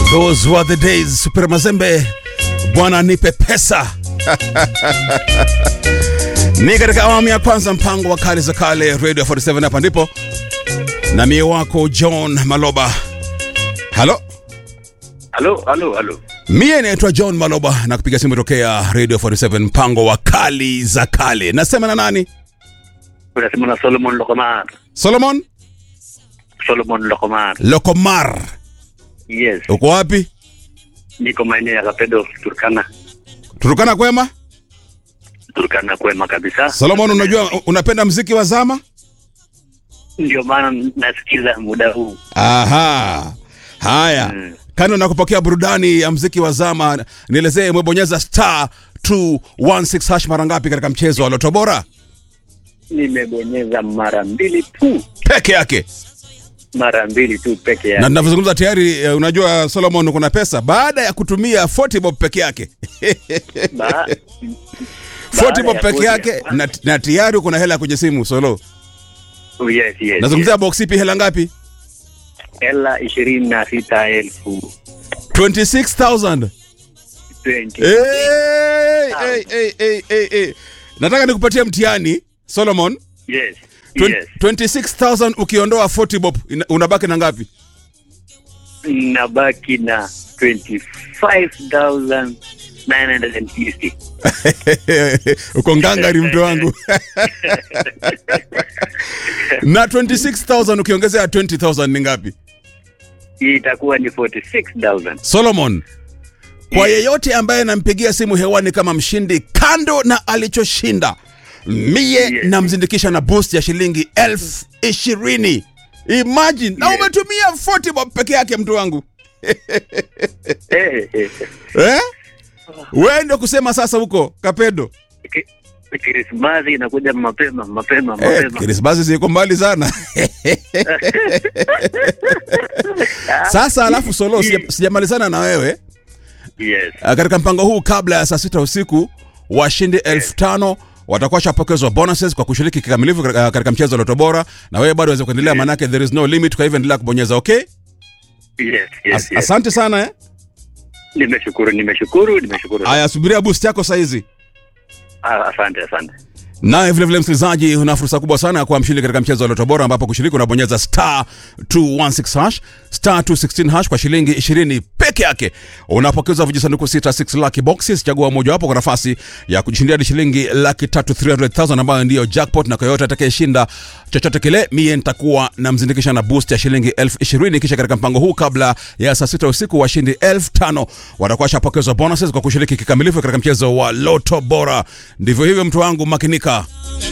Those were the days. Super Mazembe, Bwana nipe pesa. Ni katika awamu ya kwanza mpango wa kale za kale Radio 47 hapa ndipo na mie wako John Maloba. Halo, Halo, halo, halo. mie naitwa John Maloba na kupiga simu tokea Radio 47 mpango wa kali za kale. Nasema na nani? Unasema na Solomon Lokomar. Solomon Solomon Lokomar. Lokomar. Yes. Uko wapi? Niko maeneo ya Kapedo, Turkana. Turukana kwema? Turkana kwema kabisa. Solomon, unajua unapenda mziki wa zama? Ndio maana nasikiza muda huu. Aha. Haya. Mm. Kando na kupokea burudani ya mziki wa zama, nielezee umebonyeza star 216 hash mara ngapi katika mchezo wa Loto Bora? Nimebonyeza mara mbili tu. Peke yake. Mara mbili tu peke Na yake. ninavyozungumza tayari eh, unajua Solomon kuna pesa baada ya kutumia 40 bob peke yake. Ba 40 bob ya peke kuja. yake na, na tayari kuna hela kwenye simu Solo. Oh, yes, yes. Nazungumzia yes. box ipi hela ngapi? Hela ishirini na sita elfu 26000. 20. Hey, hey, hey, hey, hey, hey. Nataka nikupatie mtihani Solomon. Yes. Twen- Yes. 26000 ukiondoa 40 bob ina- unabaki na ngapi? Nabaki na 25,950. uko ngangari mtu wangu na 26000 ukiongezea 20000 ni ngapi Hii itakuwa ni 46,000. solomon kwa Yes. yeyote ambaye nampigia simu hewani kama mshindi kando na alichoshinda mie Yes. namzindikisha na boost ya shilingi elfu ishirini imagine na Yes. umetumia 40 bob peke yake mtu wangu Eh, eh, eh. eh? we ndio kusema sasa huko kapedo Ki- Krismasi inakuja mapema mapema Eh, mapema. Krismasi ziko mbali sana. Sasa alafu Solo, sija- sijamalizana na wewe Yes. Ah, katika mpango huu. Kabla ya saa sita usiku washindi elfu tano watakuwa washapokezwa bonuses kwa kushiriki kikamilifu katika katika mchezo wa Loto Bora, na wewe bado waweza kuendelea, maanake there is no limit. Kwa hivyo endelea kubonyeza. Okay, Yes, yes, As, yes. asante sana eh. Nimeshukuru, nimeshukuru, nimeshukuru. Aya, subiria boost yako saizi. Ah, Asante, asante. Naye vile vile msikilizaji, una fursa kubwa sana ya kuwa mshindi katika mchezo wa Loto Bora, ambapo kushiriki unabonyeza star 216 hash star 216 hash kwa shilingi 20 peke yake. Unapokezwa vijisanduku 66 lucky boxes, chagua mojawapo kwa nafasi ya kujishindia hadi shilingi laki tatu 300,000 ambayo ndiyo jackpot, na kwa yoyote atakayeshinda chochote kile, mie nitakuwa namzindikisha na boost ya shilingi elfu ishirini. Kisha katika mpango huu, kabla ya saa sita usiku, washindi elfu tano watakuwa washapokezwa bonuses kwa kushiriki kikamilifu katika mchezo wa Loto Bora. Ndivyo hivyo, mtu wangu, makinika.